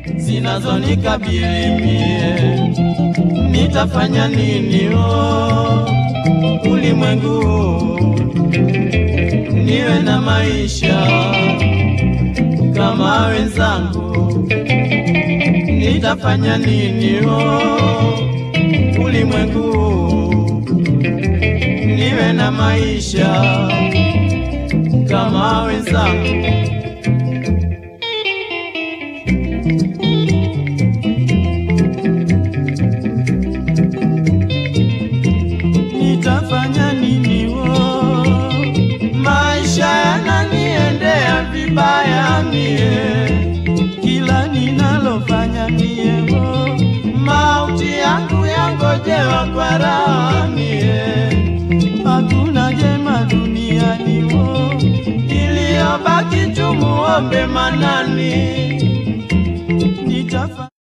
zinazonikabili mie, nitafanya nini? Oh, ulimwengu huu niwe na maisha kama wenzangu, nitafanya nini? Oh, ulimwengu huu niwe na maisha kama wenzangu. Nitafanya nini? wo maisha yananiendea vibaya mie, kila ninalofanya mie wo mauti yangu yangojewa kwa raha mie, hakuna jema duniani wo iliyobaki tumuombe Manani. Nitafa